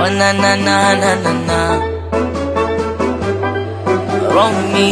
Oh na na na na na na Romy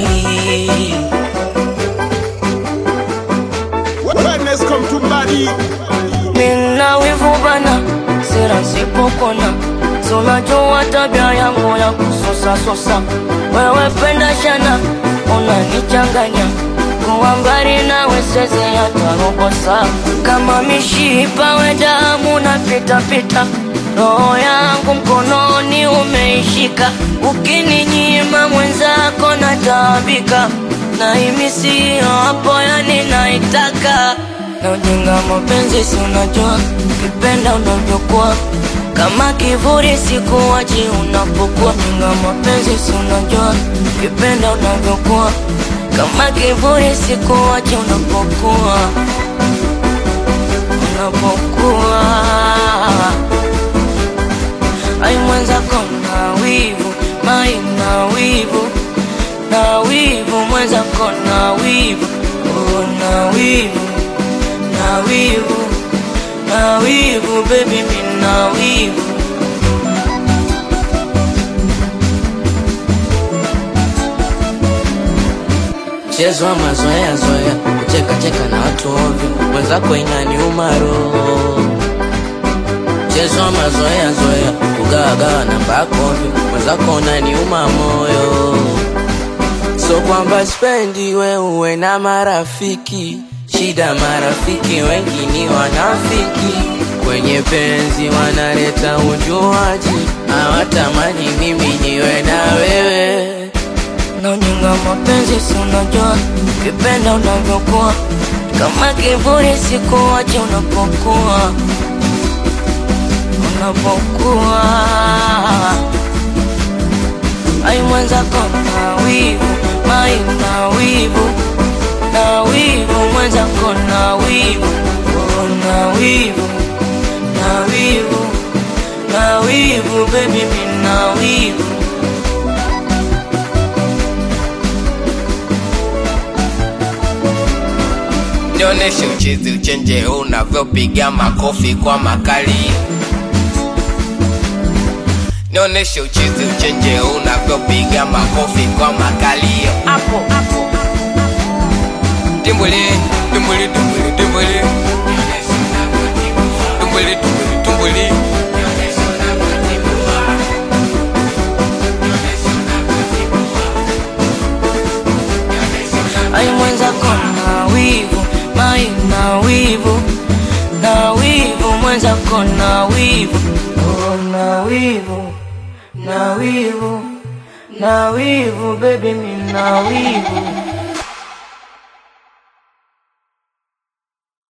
Wellness come to body. Mina wivu bana, sira sipokona Tunajua tabia yangu ya kusosa sosa Wewe penda shana, unanichanganya Kuwa mbali nawe siwezi hata robo saa Kama mishipa we damu na pita pita Roho yangu mkononi umeishika Ukininyima mwenzako nataabika Na himi siyo hapo yani naitaka na ujinga mapenzi si unajua kipenda unavyokuwa kama kivuli sikuwachi unapokuwa jinga mapenzi si unajua kipenda unavyokuwa kama kivuli sikuwachi unapokuwa unapokuwa ai mwenzako na wivu mai na wivu na wivu mwenzako na wivu oh, na wivu na wivu na wivu baby mi na wivu Mchezo wa mazoea zoea, kucheka cheka na watu ovyo, mwenzako inaniuma roho. Mchezo wa mazoea zoea, kugawagawa namba yako ovyo, mwenzako unaniuma moyo. So kwamba spendi we uwe na marafiki, shida marafiki wengi ni wanafiki, kwenye penzi wanaleta ujuaji, hawatamani mimi niwe na wewe na ujinga mapenzi si unajua kipenda unavyokuwa kama kivuli sikuwache unapokuwa unapokuwa ai mwenzako na wivu mai na wivu na wivu mwenzako na wivu oh, na wivu na wivu na wivu baby mi na wivu Nionyeshe uchezi uchenje unavyopiga makofi kwa makali. Nionyeshe uchezi uchenje unavyopiga makofi kwa makali. Hapo hapo. Timbuli, timbuli, timbuli, timbuli. Timbuli, timbuli, timbuli. ai mwenzako na wivu mai na wivu na wivu mwenzako na wivu oh, na wivu na wivu na wivu baby mi na wivu